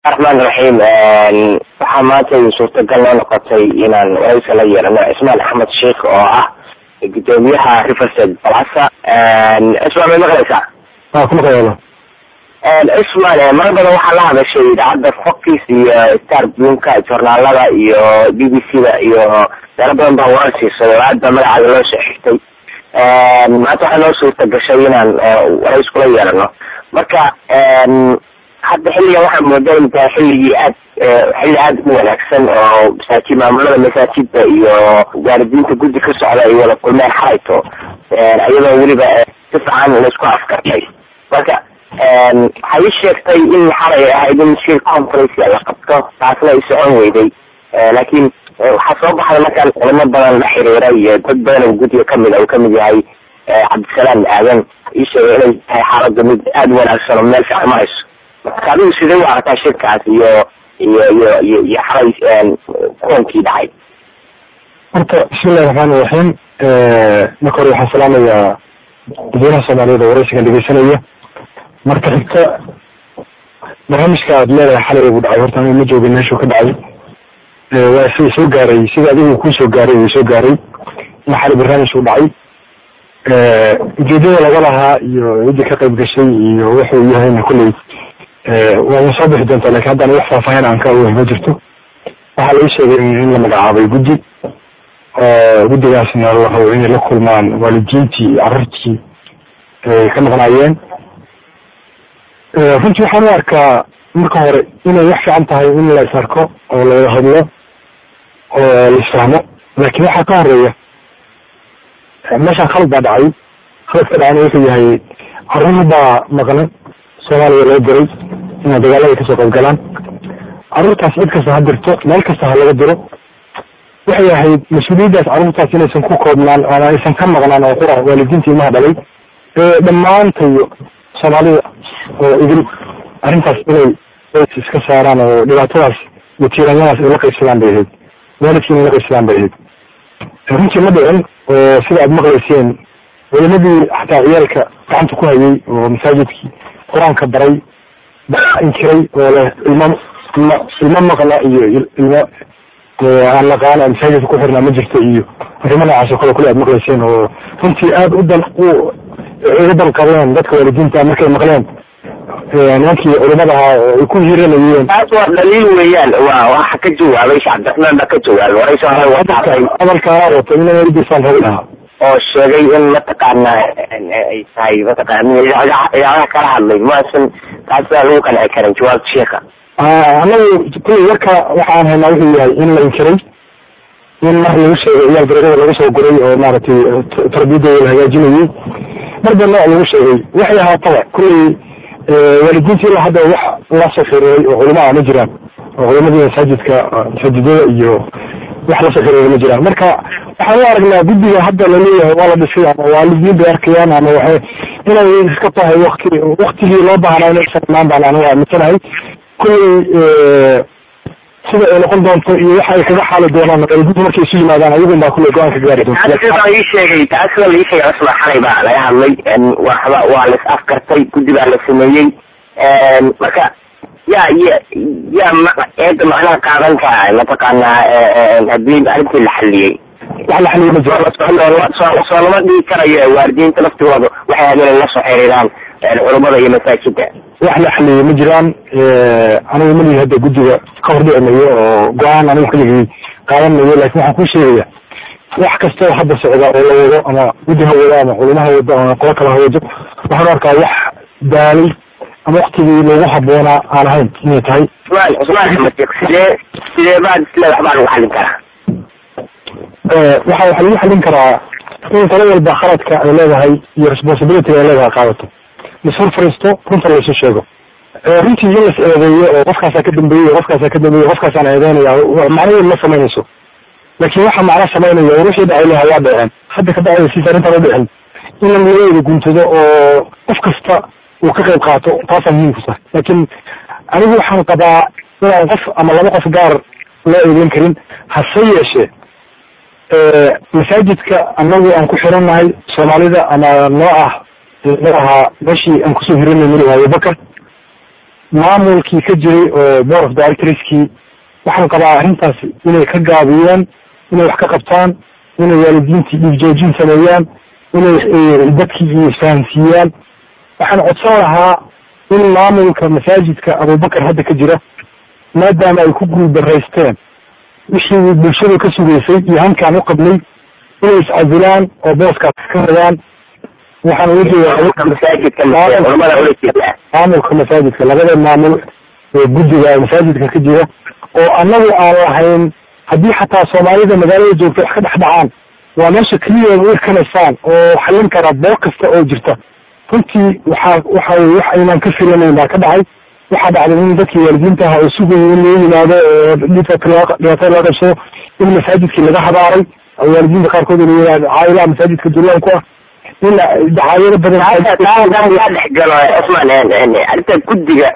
raxmaan raxiim waxaa maanta suurtagal noo noqotay inaan waraysa la yeelano cismaan axmed sheikh oo ah gudoomiyaha riversed balasa cismaan may maqlaysaa waa ku maqlayaalo cismaan mar badan waxaa la hadashay idaacadda foxis iyo star blumka joornaalada iyo b b c da iyo meelo badan baa warar siisay oo aad baa magacaada loo soo xigtay maanta waxaa noo suurta gashay inaan warays kula yeelano marka hadda xilligan waxaa moodaa in tahay xilligii aad xilli aad u wanaagsan oo masaajid maamulada masaajidda iyo waalidiinta guddi ka socda ay wada kulmeen xalayto iyadoo weliba si fiican laisku afkartay marka waxay ii sheegtay in xalay ahayd in shir conference la qabto taasna ay socon weyday laakiin waxaa soo baxday markaan culimo badan la xiriira iyo dad badan oo guddiga kamid a uu kamid yahay cabdisalaam aadan ii sheegay inay tahay xaaladda mid aada u wanaagsan oo meel fiican marayso marka adigu sidee u aragtaa shirkaas iyo iyo iyo iyo iyo xalay kulankii dhacay horta bismillahi raxmaan iraxiim marka hore waxaan salaamayaa dadweynaha soomaaliyeed oo waraysigan dhegeysanaya marka xigta barnaamijka aad leedahay xalay ugu dhacay horta ma joogin meeshuu ka dhacay waa si soo gaaray sida adigu kuu soo gaaray wuu soo gaaray in xalay barnaamij u dhacay ujeedada laga lahaa iyo ciddii ka qayb gashay iyo wuxuu yahayna kulley waa soo bixi doontaa lakin haddana wax faahfaahin aan ka ogahay ma jirto waxaa la ii sheegay in la magacaabay guddi oo guddigaasna la rabo inay la kulmaan waalidiintii carruurtii ay ka maqnaayeen runtii waxaan u arkaa marka hore inay wax fiican tahay in la is arko oo la hadlo oo la isfahmo laakiin waxaa ka horeeya meeshaan khalad baa dhacay khaladka dhacayna wuxuu yahay carruur baa maqnan soomaaliya loo diray inay dagaalada kasoo qayb galaan carruurtaas cid kasta ha dirto meel kasta ha laga diro waxay ahayd mas-uuliyaddaas carruurtaas inaysan ku koobnaan ama aysan ka maqnaan oo qura waalidiinta ilmaha dhalay ee dhammaantayo soomaalida oo idil arrintaas inay iska saaraan oo dhibaatadaas iyo tiiranyadaas ay la qaybsadaan bay ahayd waalidkii inay la qaybsadaan bay ahayd runtii ma dhicin oo sida aad maqlayseen wadamadii xataa ciyaalka gacanta ku hayay oo masaajidkii qur-aanka baray baa inkiray oo leh ilmo ilmo maqna iyo ilmo aan naqaan oo masaajidka ku xirnaa ma jirto iyo arrimo noocaas oo kale kule aad maqlayseen oo runtii aada u dan uga danqadeen dadka waalidiinta markay maqleen nimankii culimada ahaa oo ay ku hiranayeen taas waa dhaliil weeyaan waa waxa ka jawaabay sheekh cabdiraxmaan baa ka jawaabay waraysi hore wataatay hadalkaana wato in weligiisaan rabi lahaa oo sheegay in mataqaana ay tahay mataqaana idaacadaha kala hadlay maasan taas baa lagu qanci karin jawaabta sheeka anagu kulley warka waxaan haynaa wuxuu yahay in la inkiray in mar lagu sheegay ciyaal bareegada laga soo guray oo maaragtay tarbiyadooda la hagaajinayay mar ba nooc lagu sheegay waxay ahaataba kulley waalidiinta ilaa hadda wax la soo xiriiray oo culama ma jiraan oo culamadii masaajidka masaajidada iyo wax la soo xiriiray ma jiraan marka waxaan u aragnaa guddiga hadda laleeyahay waa la dhisay ama waalidiin bay arkayaan ama waxay inay iska tahay wakti waktigii loo baahnaa inaysan imaan baan anigu aaminsanahay kulley sida ay noqon doonto iyo waxa ay kaga xaali doonaan waalidiinta markay isu yimaadaan ayagun baa kulley go-aan ka gaari doonta baa ii sheegay taas baa la ii sheegay cusman xalay baa laga hadlay waxba waa la is afkartay guddi baa la sameeyey marka yaa ya yaa eeda macnaha qaadan kara mataqaanaa haddii arrintii la xaliyey wax la xaliyey ma jiro soo lama dhigi karayo waalidiinta laftigooda waxay ahayd inay la soo xiriiraan culummada iyo masaajida wax la xaliyey ma jiraan anigu malihi hadda guddiga ka hor dhici mayo oo go-aan anigu xilligii qaadan mayo lakin waxaan kuu sheegaya wax kasta oo hadda socda oo la wado ama guddi ha wado ama culimo ha wado ama qolo kale ha wado waxaan arkaa wax daalay ama waktigii loogu haboonaa aan ahayn inay tahay cusmaan cusmaan axmed sheekh sidee sidee baad isle waxbaa lagu xallin karaa waxa waxa lagu xallin karaa in talo walba khaladka ay leedahay iyo responsibilityga ay leedahay qaadato lasfur fariisto runta laysu sheego runtii in las eedeeyo oo qofkaasaa ka dambeeyey qofkaasaa ka dambeeyey qofkaasaan eedeynaya macnaheedu ma samaynayso laakiin waxa macna samaynaya wixii dhacay lahaa waa dhaceen hadda ka dhacay siis arrintaan u dhicin in laga guntado oo qof kasta uu ka qayb qaato taasaa muhiimku tahay laakiin anigu waxaan qabaa inaan qof ama laba qof gaar loo eedeyn karin hase yeeshee masaajidka anagu aan ku xirannahay soomaalida ama noo ah noo ahaa meeshii aan kusoo hiranay mili abubakar maamulkii ka jiray oo board of directorskii waxaan qabaa arrintaasi inay ka gaabiyeen inay wax ka qabtaan inay waalidiintii dhiigjoojin sameeyaan inay dadkii isfahansiiyaan waxaan codsan lahaa in maamulka masaajidka abubakar hadda ka jira maadaama ay ku guuldaraysteen wixii bulshadu ka sugaysay iyo hankaan u qabnay inay iscasilaan oo booskaas ka radaan waxaan uga jeedaa maamulka masaajidka labada maamul ee guddiga masaajidka ka jira oo annagu aan lahayn haddii xataa soomaalida magaalada joogta wax ka dhex dhacaan waa meesha keliya u irkanaysaan oo xallin kara boog kasta oo jirta runtii waxaa waxa weye wax aynaan ka filanayn baa ka dhacay waxaa dhacday in dadkii waalidiinta aha oo sugayay in loo yimaado oo dhibaatada loo qabsado in masaajidkii laga habaaray waalidiinta qaarkood caayilaha masaajidka dulaan ku ah in dacaayado badan dhexgalo cusmaan arrinta guddiga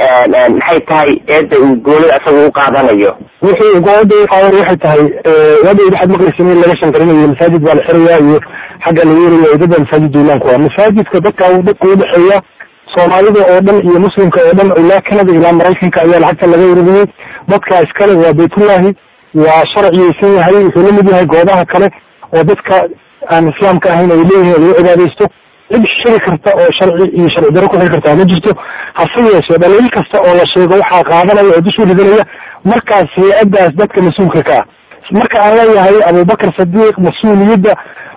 maxay tahay eedda uu goonida asaga u qaadanayo wixii gooda u qaadan waxay tahay wada waxaad maqlaysa in laga shanqarinayo masaajid baa la xiraya iyo xagga la yeelaya dada masaajid duulaanku ah masaajidka dadka dadka udhexeeya soomaalida oo dhan iyo muslimka oo dhan ilaa canada ilaa maraykanka ayaa lacagta laga ururiyey dadka iskale waa baytullahi waa sharciyaysan yahay wuxuu la mid yahay goobaha kale oo dadka aan islaamka ahayn ay leeyihin lagu cibaadaysto cid shiri karta oo sharci iyo sharci daro ku xiri kartaa ma jirto hase yeeshee dhaliil kasta oo la sheego waxaa qaadanaya oo dushu ridanaya markaas hay-addaas dadka mas-uulka ka ah marka aan leeyahay abubakar sadiiq mas-uuliyadda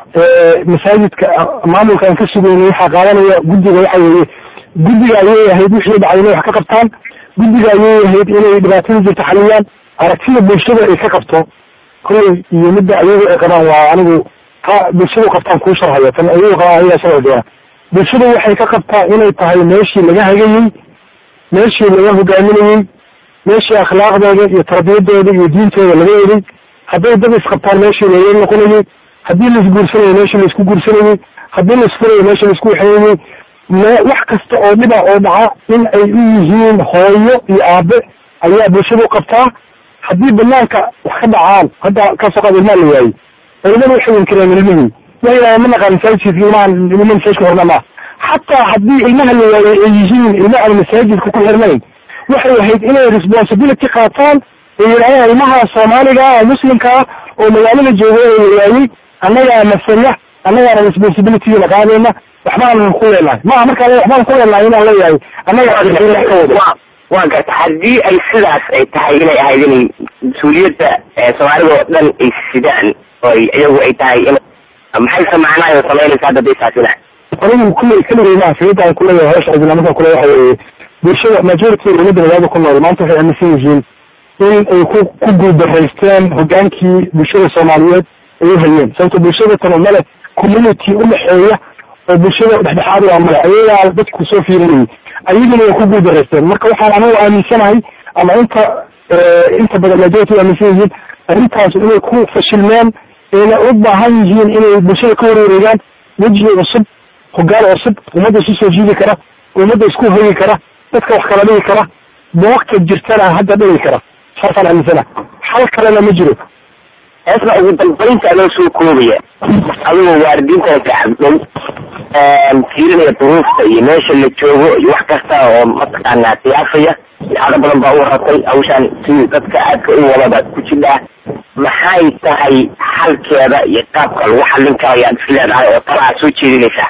masaajidka maamulka aan ka sugeynay waxaa qaadanaya guddiga waxa weeye guddiga ayay ahayd wixii dhacay inay wax ka qabtaan guddiga ayay ahayd inay dhibaatada jirta xaliyaan aragtida bulshada ay ka qabto kolley iyo midda ayagu ay qabaan waa anigu ta bulshadu qabtaan kuu sharhaya tan ayagu qabaan ayagaa sharci doona bulshadu waxay ka qabtaa inay tahay meeshii laga hagayey meeshii laga hogaaminayey meeshii akhlaaqdooda iyo tarbiyadooda iyo diintooda laga eday hadday dad isqabtaan meeshii looga noqonayey haddii laisguursanayo meeshii laisku guursanayey haddii laisfurayo meeshii laisku waxeynayey wax kasta oo dhiba oo dhaca in ay u yihiin hooyo iyo aabe ayaa bulshadu qabtaa haddii banaanka wax ka dhacaan hadda kasoo qaad ilmaa la waayey culimadu waxay inkireen ilmihii wa ma naqaan masaajidkiisa ilmaha ilma masaajidka xirna maa xataa haddii ilmaha la waayey ay yihiin ilma aan masaajidka ku xirnayn waxay ahayd inay responsibility qaataan ay yidhahdaan ilmaha soomaaliga ah muslimka ah oo magaalada jooga la waayey annagaa masala annagaana responsibilityna qaadayna waxbaanan ku leenahay maaha markaa waxbaan ku leenahay inaan leeyahay annaga ka wado waa garta haddii ay sidaas ay tahay inay ahayd inay mas-uuliyadda soomaalida oo dhan ay sidaan oo iyagu ay tahay in maxayse macnaha samaynaysa hadda day saasina anigu kulley keligay maa fiidaan kuleeyahay hawsha islaamada kule waxa weeye bulshada majority umada magaalada ku nool maanta waxay aaminsan yihiin in ay ku ku guuldaraysteen hogaankii bulshada soomaaliyeed ay u hayeen sababto bulshada tan male community udhexeeya oo bulshada dhexdhexaad waa male ayagaa dadku soo fiirinayay ayaguna way ku guuldaraysteen marka waxaan anigu aaminsanahay ama inta inta badan majority aaminsan yihiin arrintaas inay ku fashilmeen ayna u baahan yihiin inay bulshada ka warwareegaan weji cusub hogaan cusub ummadda isu soo jiidi kara ummadda isku hoyi kara dadka wax kala dhigi kara boogta jirtana hadda dhigi kara saasaan aaminsana xal kalena ma jiro heesna ugu dambaynta adoo soo koobaya adigoo waalidiintana gacabdhow fiirinaya duruufta iyo meesha la joogo iyo wax kasta oo mataqaanaa siyaafaya idaacado badan baa u ratay hawshaan sidii dadka aadka u wadaba ku jidhaa maxay tahay xalkeeda iyo qaabka lagu xallin karayo aad is leedahay oo tala aad soo jeedinaysaa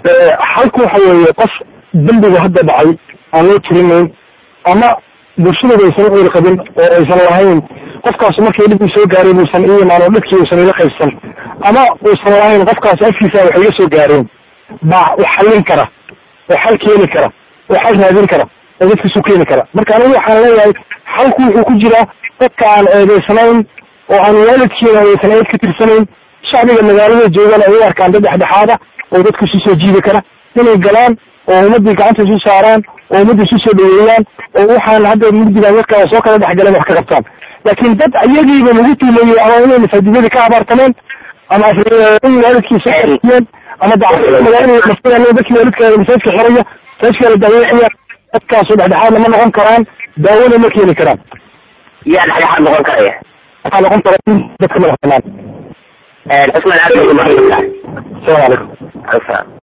xalku waxa weeye qof dembiga hadda dhacay aan loo tirinayn ama bulshadooda aysan u qabin oo aysan lahayn qofkaas markii dhib soo gaaray buusan i imaan oo dhibkii uusan ila qaybsan ama uusan lahayn qofkaas afkiisa waxay iga soo gaareen baa u xallin kara oo xal keeni kara oo xal raadin kara oo dadkiisu keeni kara marka anigu waxaan leeyahay xalku wuxuu ku jiraa dadka aan eedeysnayn oo aan waalidkiina aysan eed ka tirsanayn shacbiga magaalada joogana ay u arkaan dad dhexdhexaada oo dadka isu soo jiidi kara inay galaan oo ummaddii gacanta isu saaraan oo ummadda isu soo dhaweeyaan oo waxaan hadda mugdigan dadka soo kala dhexgaleen wax ka qabtaan laakiin dad ayagiiba lagu tuumeeyey ama inay masaajidadii ka abaartameen ama in waalidkii soo xariyeen ama magaalada dadkii waalidka masaajidka xiraya masaajidka la daaweecaya dadkaasu dhexdhexaad lama noqon karaan daawona ma keeni karaan yaa dhexdhexaad noqon karaya waxaa noqon kara in dadka madax banaan cusman aad bay umahadsantahay asalaamu calaykum Asalaam.